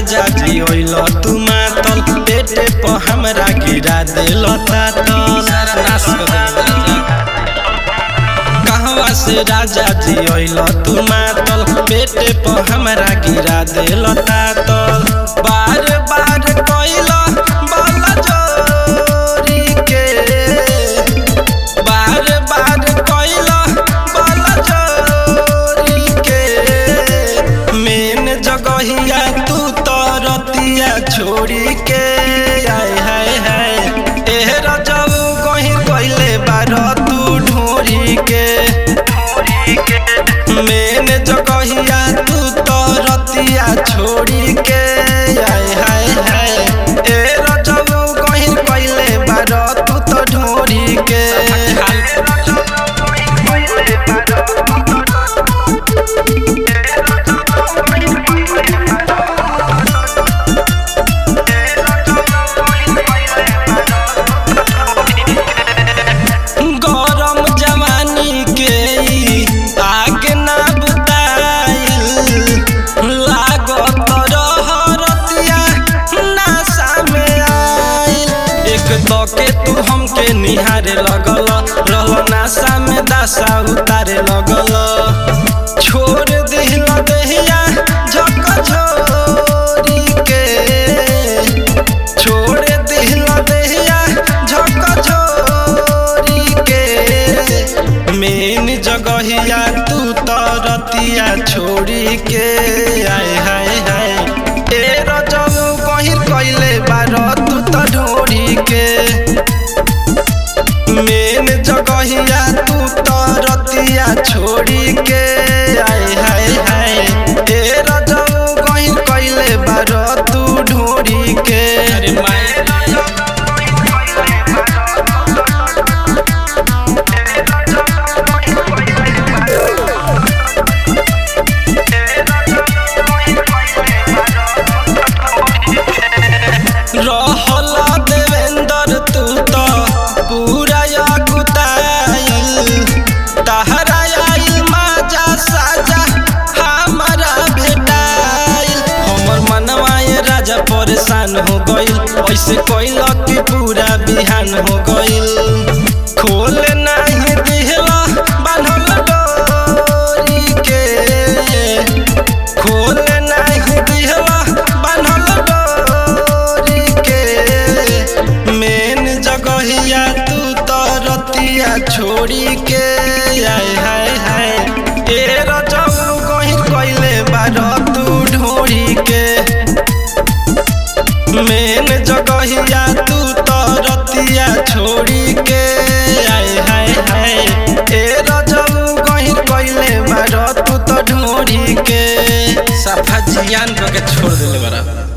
राजा जी ओइल तू मातल पेटे पर हमरा गिरा देल तातल सारा नाश कर देबे राजा कहवा से राजा जी ओइल तू मातल पेटे पर हमरा गिरा देल तातल बार बार कइल बल जोरी के बार बार कइल बल जोरी के मेन जगहिया तू तरतिया छोड़ी के आय हाय हाय एह रजऊ कहीं कइले बार तू ढोरी के मेन जगहिया तू तरतिया छोड़ी के आय हाय हाय ए रजऊ कहीं कइले बार तू तो ढोरी के गरम जवानी के ई आगे ना बुताइल लागत रहरतिया नासा में आइल एक तो के तू हमके निहारे लगल रहल नासा में दासा उतारे लगल छोड़ दिल देहिया झक झोरी के छोड़ दिल देहिया झक झोरी के मेन जगहिया तू तरतिया छोड़ी के आय हाय हाय ए रजऊ कहीं कइले बार तू त ढोरी के मेन जगहिया तू तरतिया छोड़ी के आय हाय हाय ए रजऊ कहीं कइले बार तू ढोरी के अरे माई रहल देवेंद्र तू तो पूरा अकुताइल तहरा आइल माजा साजा हमारा भेटाइल हमर मनवा ये राजा परेशान हो गइल ऐसे कइल कि पूरा बिहान हो गइल खोल नाही दिहला बान्हल डोरी के खोल नाही दिहला बान्हल डोरी के मेन जगहिया तू तरतिया छोड़ी के आय हाय हाय ए रजऊ कहीं कइले बार तू ढोरी के मेन जगहिया तू तरतिया छोड़ी के आय हाय हाय ए रजऊ कहीं कइले बार तू तो ढोरी के सफा जियान करके छोड़ देले बरा